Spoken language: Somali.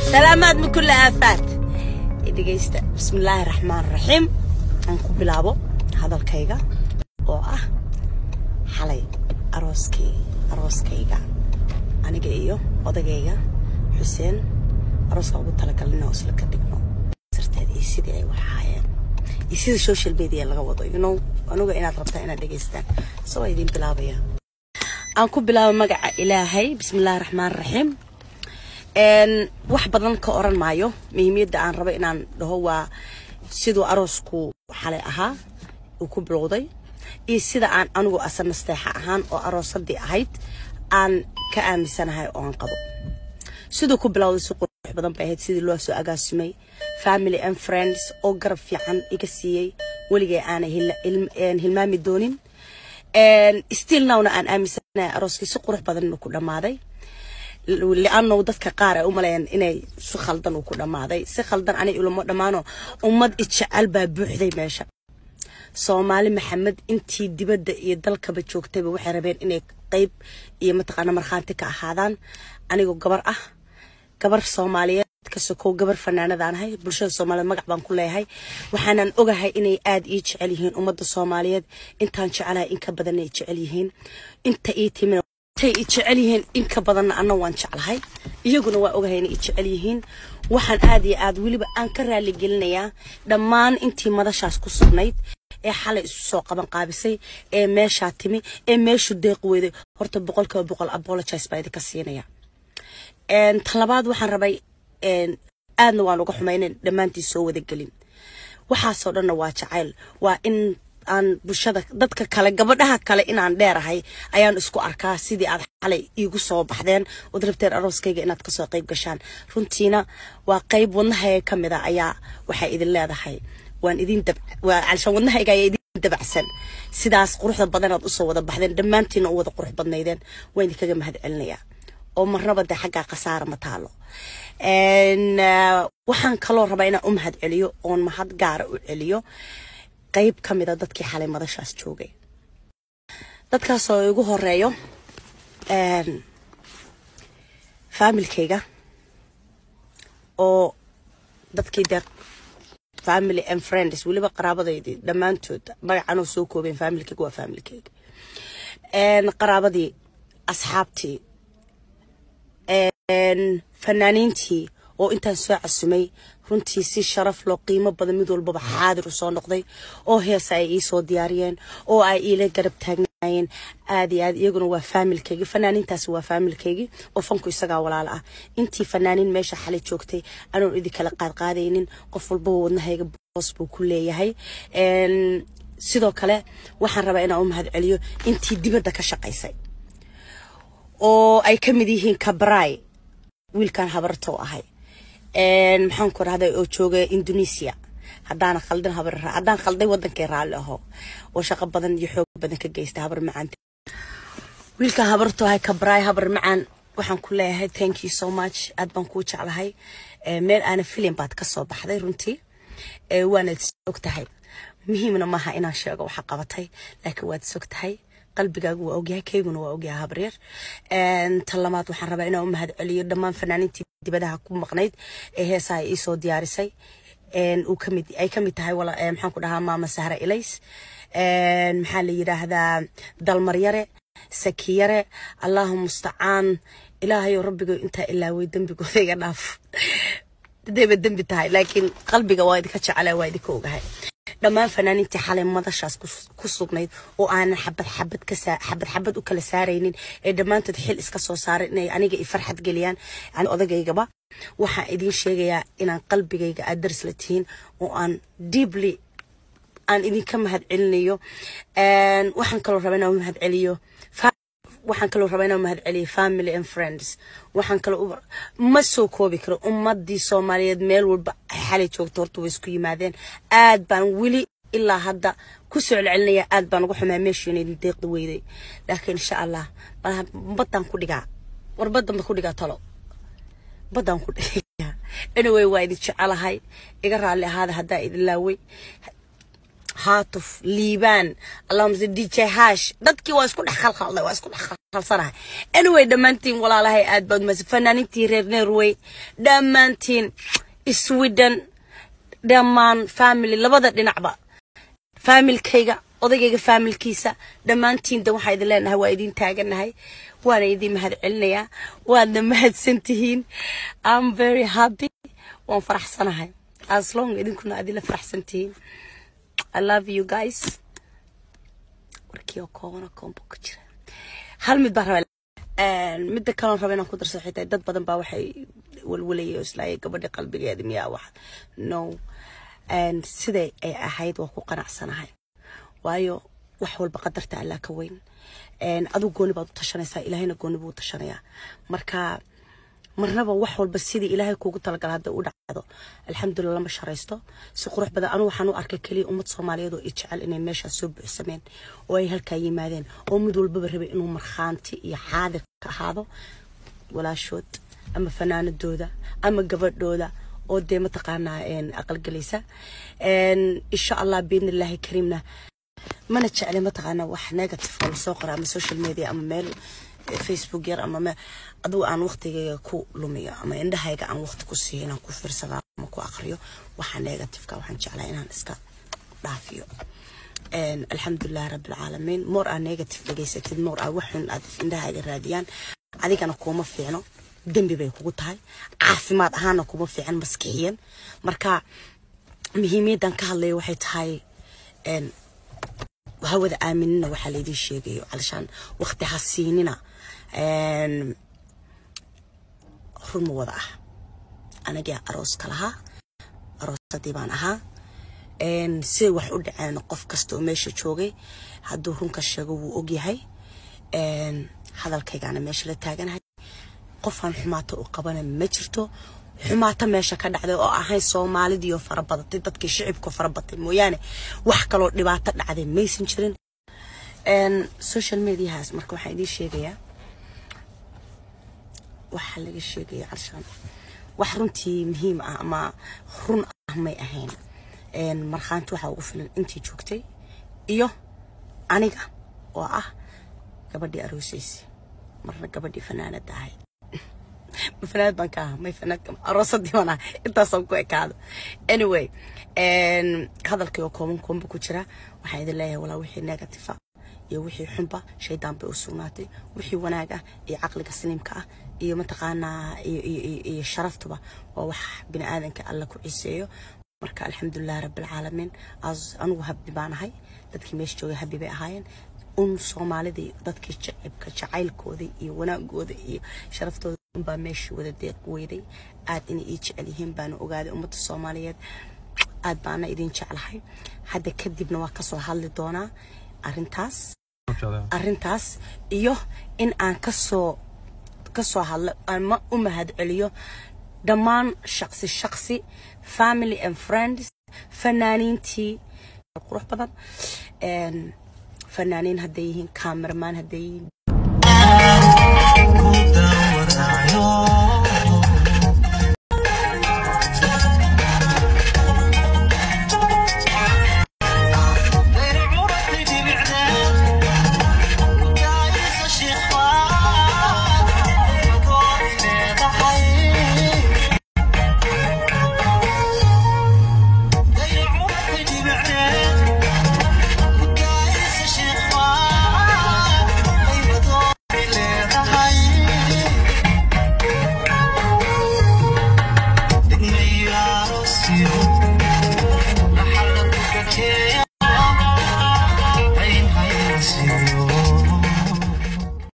salaamaad min kulli aafaad dhegaysta bismillaahi raxmaan raxiim aan ku bilaabo hadalkayga oo ah xalay arooskii arooskayga aniga iyo odagayga xuseen arooska ugu talagalin oo isla ka dhigno sirteed iyo sidii ay wax ahaayeen iyo sida social media laga wado you know anuga inaad rabtaa inaad dhegaystaan soo waa idiin bilaabaya aan ku bilaabo magaca ilaahay bismillaahi raxmaan raxiim wax badan ka oran maayo muhiimiyadda aan rabo inaan dhaho waa siduu aroosku xalay ahaa uu ku bilowday iyo sida aan anigu asa nasteexa ahaan oo aroosadii ahayd aan ka aaminsanahay oo aan qabo siduu ku bilowday si qurux badan bay ahayd sidii loo soo agaasimay family and friends oo garab fiican iga siiyey weligay aanay hilmaami doonin still nowna aan aaminsanahay arooskii si qurux badan inuu ku dhammaaday li'annow dadka qaar ay u maleeyaan inay si khaldan uu ku dhammaaday si khaldan anay ulama dhammaano ummad ijecel baa buuxday meesha soomaali maxamed intii dibadda iyo dalkaba joogtayba waxay rabeen inay qayb iyo mataqaana markhaanti ka ahaadaan anigoo gabar ah gabar soomaaliyeed ka sokow gabar fanaanadaanahay bulshada soomaaliyeed magac baan ku leeyahay waxaanan ogahay inay aada ii jecel yihiin ummadda soomaaliyeed intaan jecelahay in ka badan ay jecel yihiin inta ii timin tay i jecel yihiin in ka badanna anna waan jeclahay iyaguna waa ogahay inay i jecel yihiin waxaan aad iyo aad weliba aan ka raali gelinayaa dhammaan intii madashaas ku sugnayd ee xalay isu soo qaban qaabisay ee meeshaa timi ee meeshu deeq weyday horta boqolkiiba boqol apologize baa idinka siinaya tan labaad waxaan rabay aadna waan uga xumaynen dhammaantii soo wada gelin waxaasoo dhanna waa jacayl waa in aan bulshada dadka kale gabadhaha kale inaan dheerahay ayaan isku arkaa sidii aad xalay iigu soo baxdeen ood rabteen arooskayga inaad kasoo qayb gashaan runtiina waa qayb wadnahayga ka mid a ayaa waxay idin leedahay waan idin calshaan wadnahayga ayaa idin dabacsan sidaas quruxda badanaad usoo wada baxdeen dhammaantiina u wada qurux badnaydeen waan idinkaga mahad celinayaa oo marnaba dee xaggaa khasaara ma taalo waxaan kaloo rabaa inaan u mahad celiyo oon mahad gaara u celiyo qayb ka mida dadkii xalay madashaas joogay dadkaasoo igu horeeyo faamilkayga oo dadkii dee family and friends weliba qaraabadaydii dhammaantood magacanoo soo koobeen faamilkayga waa faamilkayga qaraabadii asxaabtii fanaaniintii oo intaan soo casumay runtii si sharaf loo qiimo badan mid walbaba xaadir u soo noqday oo heesa ay ii soo diyaariyeen oo ay iila garab taagnaayeen aad iyo aad iyaguna waa faamilkaygi fanaaniintaasi waa faamilkaygii oo fanku isagaa walaalo ah intii fanaaniin meesha xalay joogtay anoon idin kala qaadqaadaynin qof walbaba wadnahayga boos buu ku leeyahay sidoo kale waxaan rabaa inaan u mahad celiyo intii dibadda ka shaqaysay oo ay ka mid yihiin kabray wiilkan habarto ahay maxaan ku rahday oo jooga indonesia haddaana khaldin habar haddaan khalday wadankay raalli aho oo shaqo badan iyo xoog badan ka geysta habar macaan wiilkan habarto ahay kabray habar macaan waxaan ku leeyahay thank you so much aad baan kuu jeclahay meel aana filim baad ka soo baxday runtii waanaad og tahay muhiimna maaha inaan sheego waxa qabatay laakiin waad sog tahay qalbigaagu waa ogyahay kayguna waa ogyahay habreer tan lamaad waxaan rabaa inaan u mahad celiyo dhammaan fanaaniintii dibadaha ku maqnayd ee heesaha ii soo diyaarisay uu kamid ay kamid tahay maxaan ku dhahaa maama sahra ilays maxaa la yidhaahdaa dalmaryare sakiyare allahu mustacaan ilaahayo rabbigo intaa ilaaway dembigooda iga dhaaf hadayba dembi tahay laakiin qalbiga waa idinka jecela waa idinka ogahay dhammaan fanaaniintii xalay madashaas ku sugnayd oo aanan xabad xabad ka xabad xabad u kala saaraynin ee dhammaantood xil iska soo saaray inay aniga i farxad geliyaan odagaygaba waxaan idiin sheegayaa inaan qalbigayga aad daris la tihiin oo aan deeply aan idinka mahad celinayo waxaan kaloo rabaa inaan mahad celiyo waxaan kaloo rabaa inaan mahad celiyo family and friends waxaan kaloo ma soo koobi karo ummadii soomaaliyeed meel walba xalay joogto horta way isku yimaadeen aad baan weli ilaa hadda ku soo celcelinaya aad baan uga xumaa meeshiina idin deeqda weyday laakiin insha allah malaha baddaan ku dhigaa war baddan ba ku dhigaa talo baddaan ku dhigaa anyway waa idin jecelahay iga raalli ahaada haddaa idin laaway haatuf liibaan allahumse dj hash dadkii waa isku dhex khalkhalday waa isku dhex khalsanahay anyway dhammaantiin walaalahay aad baad umahadsan fanaaniintii reer norway dhammaantiin sweden dhammaan family labada dhinacba faamilkayga odaygayga faamilkiisa dhammaantiin de waxaa idin leenahay waa idin taaganahay waana idin mahad celinayaa waadna mahadsan tihiin am very happy waan faraxsanahay as long idinkuna aad ila faraxsan tihiin i love you guys warkii oo koobana koombo ku jira hal mid baa rabaa midda kaloon raba inaan ku darso xitaa dad badan baa waxay walwalayay oo islaayay gabadha qalbigeeda miyaa wax no siday ay ahayd waa ku qanacsanahay waayo wax walba qadarta allaa ka weyn aduu gooni baad u tashanaysaa ilaahayna gooni buu u tashanayaa marka marnaba wax walba sidii ilaahay kuugu talagala hadday u dhacdo alxamdulilah lama sharaysto si qurux badan anu waxaan u arkay keliya ummad soomaaliyeed oo i jecel inay meeshaas soo buuxsameen oo ay halkaa yimaadeen oo mid walbaba rabay inuu markhaanti iyo xaadir ka ahaado walaashood ama fanaanadooda ama gabadhooda oo dee mataqaanaa aqalgelaysa insha allah biidni illaahi kariimna mana jecli mataqaanaa wax negative oo lasoo qora ama social media ama meel facebook yar ama me adigu aan waqtigayga ku lumiyo ama indhahayga aan waqti ku siiyo inaan ku fiirsado ama ku aqriyo waxa negativeka waxaan jeclaa inaan iska dhaafiyo alxamdulilah rabbilcaalamiin more aa negative dhegaysatid more aa waxun aad indhahayga raadiyaan adigana kuma fiicno dembi bay kugu tahay caafimaad ahaana kuma fiican maskixiyan marka muhiimiyaddan ka hadlaya waxay tahay hawada aaminina waxaa laydin sheegayo calashaan waqti ha siinina run ma wada ah anagaa arooska lahaa aroosadii baan ahaa siday wax u dhaceen qof kasta oo meesha joogay hadduu runka sheego wuu ogyahay hadalkaygaana meesha la taaganahay qofaan xumaato u qabana ma jirto xumaato meesha ka dhacday oo ahayn soomaalidiioo farabadatay dadkii shicibka farabatay mooyaane wax kaloo dhibaato dhacday maysan jirin social mediahaas marka waxaan idiin sheegayaa waxaa laga sheegaya carshaan wax runtii muhiim ah ama run ah may ahayn markhaanti waxaa ugu filan intii joogtay iyo aniga oo ah gabadhii aroosaysi marna gabadhii fanaanada ahayd fanaanad baan ka aha may fanaanka aroosadii baan aha intaasaan ku ekaado anyway hadalkii oo kooban koomba ku jira waxaan idin leeyahay walaa wixii negative ah iyo wixii xunba shaydaan bay u sugnaatay wixii wanaag ah iyo caqliga saliimka ah iyo mataqaanaa iyo sharaftuba waa wax bini aadanka alla ku ciseeyo marka alxamdulilah rabbilcaalamiin anigu habbi baan ahay dadkii meesha joogay habbi bay ahaayeen un soomaalidii dadkii jacibka jacaylkooda iyo wanaagooda iyo sharaftooda unbaa meeshii wada deeq weyday aad inay ii jecel yihiin baana ogaaday ummadda soomaaliyeed aad baana idin jeclahay hadda kadibna waa kasoo hadli doonaa arintaas arintaas iyo in aan kasoo kasoo hadlo ama u mahad celiyo dhammaan shaqsi shaqsi family and friends fanaaniintii qurux badan fanaaniin hadday yihiin cameraman hadday yihiin